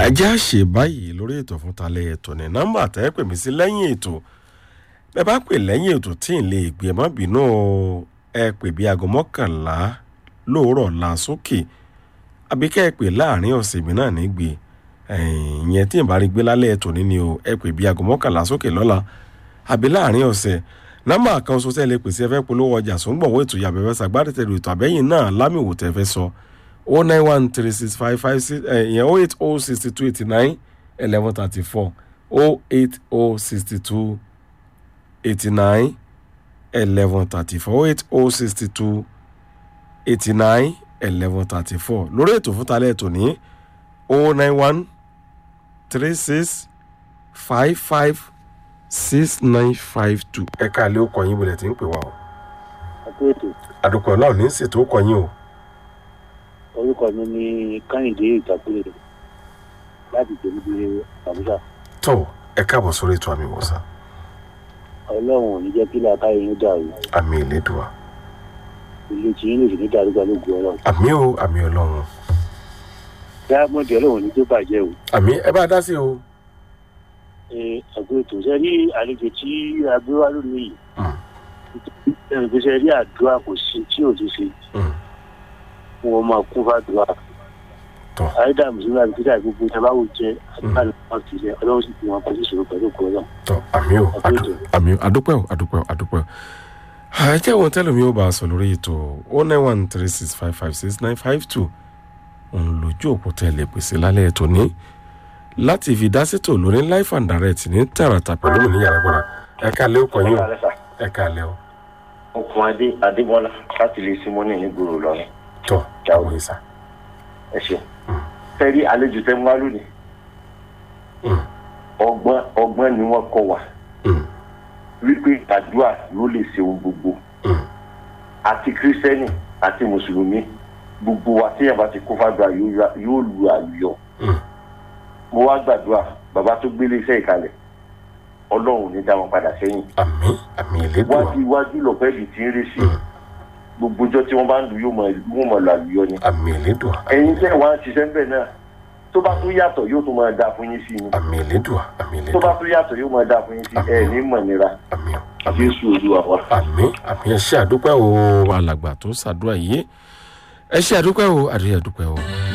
ajá ṣe báyìí lórí ètò fún talẹ ètò ní nọ́mbà tẹ́ pè mí sí lẹ́yìn ètò bẹ́ẹ̀ bá pè lẹ́yìn ètò tí ì lè gbé ẹ má bínú o ẹ pè bí aago mọ́kànlá lóòrọ̀ la sókè àbí kẹ́ ẹ pè láàrin ọ̀sẹ̀ mi náà nígbè ìyẹn tí ì bá rí gbé lálẹ́ ètò níní o ẹ pè bí aago mọ́kànlá sókè lọ́la àbí láàrin ọ̀sẹ̀ nọ́mbà kan ṣoṣo tẹ́ lè pèsè ẹ fẹ́ polówó ọjà sóńgbọ̀wọ́ ètò yàbẹ̀fẹ́ sàgbádẹ́tẹ̀lù ètò àbẹ́yìn náà lámìwò tẹ́ fẹ́ sọ o nine one three six five five six ìyẹn o eight o sixty two eighty nine eleven thirty four o eight o sixty two eighty nine eleven thirty four o eight o sixty two eighty nine eleven thirty four lórí ètò fún talẹ́ ètò ní o nine one three six five five six nine five two ẹ̀ka àlẹ́ òkò yín bọ̀lẹ̀ tí ń pè wá o. àdùkọ̀ náà ní ṣètò òkò yín o orúkọ mi ní kánìdé ìtàkùrẹ láti tẹlifí àbúṣà. tó ẹ káàbọ̀ sórí ètò àmì ìwòsàn. ọlọ́run ò ní jẹ́ kí làákàyè yín dàrú àmì ìlédùá. ilé tí yín lè sì ní dàrú pẹ̀lú ògùn ọlọ́run. àmì o àmì ọlọ́run. dáàmọ́dì ọlọ́run ní tó bàjẹ́ o. àmì ẹ bá dá sí o. àgbo ètò ṣe rí àlejò tí a gbé wá lónìí yìí. ẹnì pé ṣe rí àdúrà kò sí tí ò ti ṣe wọn máa kún fàdúrà tọ àìdá mùsùlùmí àti kíkà gbogbo ìjọba wò jẹ àdúrà ní wọn ti jẹ ọlọ́run sì fi wọn pẹ̀lú ìṣòro pẹ̀lú òkú ọlọ́run. tọ àmì o adu- àmì o adúpẹ́ o adúpẹ́ o adúpẹ́ o. àjẹ́ wọn tẹ́lẹ̀ mi ò bá a sọ lórí ètò o nine one three six five five six nine five two òun lójú òpó tẹ́lẹ̀ pèsè lálẹ́ ètò ní láti fi dá sétò lórí life and direct ní tààràtà pẹ̀lú mi ní yàrá gbọ́dọ̀ ẹ̀ka lé ọkọ̀ yín o ẹ̀ka lé o okun adé adébọlá láti lè simoni nígboro lọrùn tọ àwọn ìsà. ẹ ṣeun fẹrí àlejò tẹ mú wá lónìí ọgbọn ọgbọn ni wọn kọ wá wípé àdúrà ló lè ṣe ohun gbogbo àti kírísítẹ́nì àti mùsùlùmí gbogbo wa tí yàrá ti kó fàdúrà yóò lu àlùyọ mo wá gbàdúrà bàbá tó gbélé iṣẹ́ ìkalẹ̀ ọlọ́run ò ní dá wọn padà sẹ́yìn àmì àmì ìlédùá wájú iwájú lọ́pẹ́ ibi tí ń rí sí gbogbo ọjọ́ tí wọ́n bá ń lu yóò mọ yóò mọ lu àlùyọ ni àmì ìlédùá ẹ̀yin tẹ́ wá ń ṣiṣẹ́ ńbẹ̀ náà tó bá tún yàtọ̀ yóò tún máa dáa fún yín sí ni àmì ìlédùá àmì tó bá ìlédùá tún yàtọ̀ yóò máa dáa fún yín sí ẹ̀ ní mọ̀ nira àmì o àmì o. jésù olúwa wa. àmì àmì ẹ ṣe àdúpẹ́ o alàgbà tó ṣàdúrà yìí ẹ ṣe àdúpẹ́ o àdúyẹ àdúpẹ́ o.